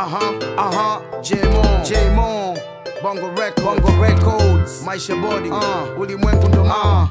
Aha, aha, Jmo, Jmo, Bongo Records, Bongo Records, Maisha Body, uh, ulimwengu ndo mama.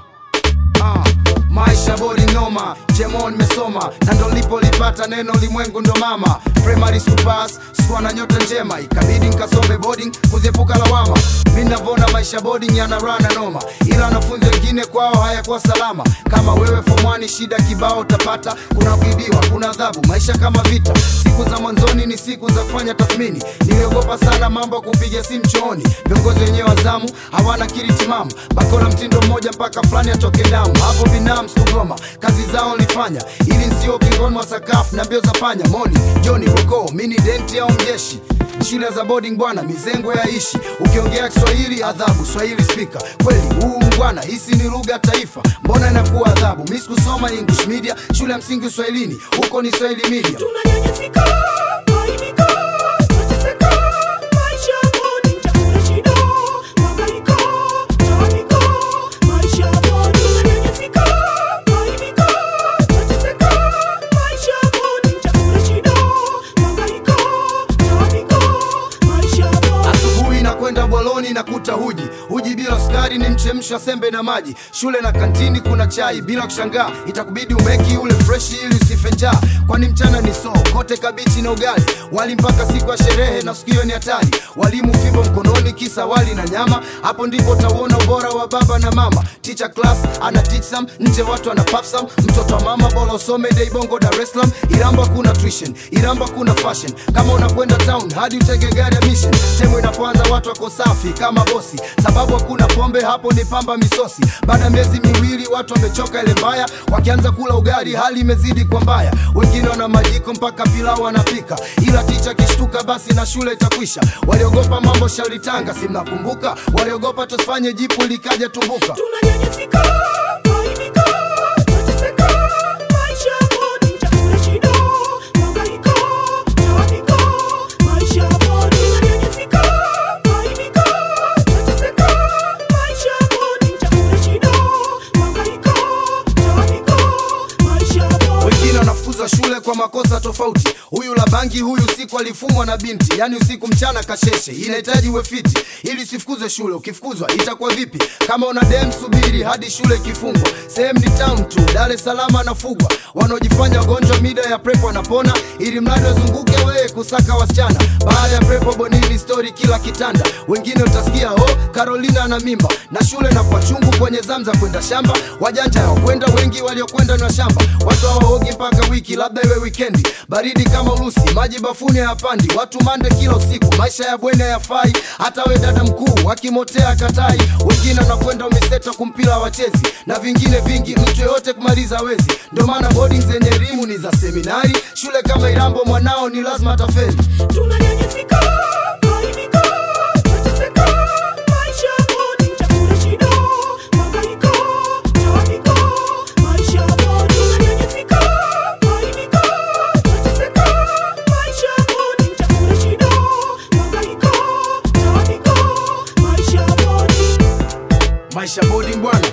Uh, maisha bodi noma jemo nimesoma na ndo lipolipata neno limwengu ndo mama primary supas sikuwa na nyota njema ikabidi nkasome boarding kuziepuka lawama mi navona maisha boarding yanarana noma ila wanafunzi wengine kwao hayakuwa salama kama wewe fomwani shida kibao utapata kuna kuibiwa kuna adhabu maisha kama vita siku za mwanzoni ni siku za kufanya tathmini niliogopa sana mambo ya kupiga simu chooni viongozi wenyewe wazamu hawana kiri timamu bakora mtindo mmoja mpaka fulani atoke damu hapo binamu sikugoma kazi zao nilifanya ili nsio kingoni wa sakafu na mbio za panya moni joni koko mini denti au mjeshi shule za boarding bwana mizengo yaishi ukiongea kiswahili adhabu swahili spika kweli huu mbwana hisi ni lugha taifa mbona inakuwa adhabu mi sikusoma english media shule ya msingi uswahilini huko ni swahili media tunanyanyasika kuaibika tunateseka maisha bodi chakula shida mhangaiko taabika maisha bodi tunanyanyasika kuaibika tunateseka maisha bodi chakula shida mhangaiko taabika maisha bodi asubuhi na kwenda bwaloni na kuta huji huji bila sukari ni mchemsha sembe na maji shule na kantini kuna chai bila kushangaa itakubidi umeki ule freshi ili usife njaa kwani mchana ni soo kote kabichi na ugali wali mpaka siku ya sherehe na siku hiyo ni hatari walimu fimbo mkononi kisa wali na nyama hapo ndipo utauona ubora wa baba na mama teacher class ana teach some nje watu ana puff some mtoto wa mama bora usome dei bongo dar es salaam iramba kuna tuition iramba kuna fashion kama unakwenda town hadi utege gari ya mission temu inapoanza watu wako safi kama bosi sababu hakuna pombe hapo ni pamba misosi baada ya miezi miwili watu wamechoka ile mbaya wakianza kula ugali hali imezidi kwa mbaya wengine wana majiko mpaka pilau wanapika ila ticha kishtuka basi na shule itakwisha waliogopa mambo shauri tanga si mnakumbuka waliogopa tusifanye jipu likaja tumbuka tunanyanyasika kuaibika tunateseka maisha bodi chakula shida mhangaiko taabika maisha bodi tunanyanyasika kuaibika tunateseka maisha bodi chakula shida mhangaiko taabika maisha bodi wengine wanafukuzwa shule kwa makosa tofauti huyu la bangi huyu usiku alifumwa na binti yani usiku mchana kasheshe inahitaji uwe fiti ili usifukuzwe shule ukifukuzwa itakuwa vipi kama una dem subiri hadi shule ikifungwa sehemu ni town tu dar es salaam anafugwa wanaojifanya wagonjwa mida ya prepo wanapona ili mradi wazunguke wee kusaka wasichana baada ya prepo bonini stori kila kitanda wengine utasikia oh carolina na mimba na shule na kwa chungu kwenye zamu za kwenda shamba wajanja hawakwenda wengi waliokwenda na shamba watu hawaogi mpaka wiki labda iwe wikendi baridi kama urusi maji bafuni hayapandi watu mande kila usiku maisha ya bwene hayafai hata we dada mkuu akimotea katai wengine wanakwenda umiseto kumpila wachezi na vingine vingi mtu yoyote kumaliza wezi ndio maana boarding zenye elimu ni za seminari shule kama irambo mwanao ni lazima tafeli tunanyanyasika kuaibika tunateseka maisha bodi chakula shida mhangaiko taabika maisha bodi tunanyanyasika kuaibika tunateseka maisha bodi chakula shida mhangaiko taabika maisha bodi maisha boarding bwana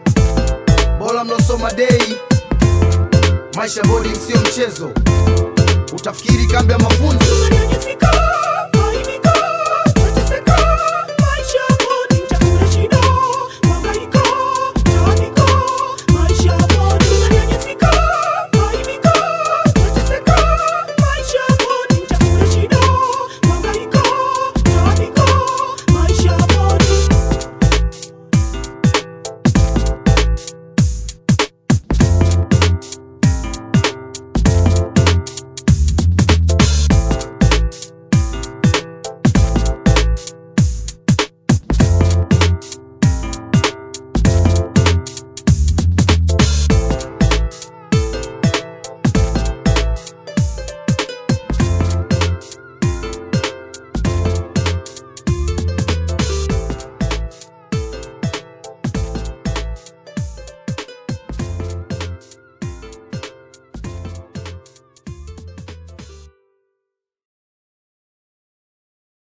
bora mlosoma dei maisha boarding sio mchezo utafikiri kambi ya mafunzo tunanyanyasika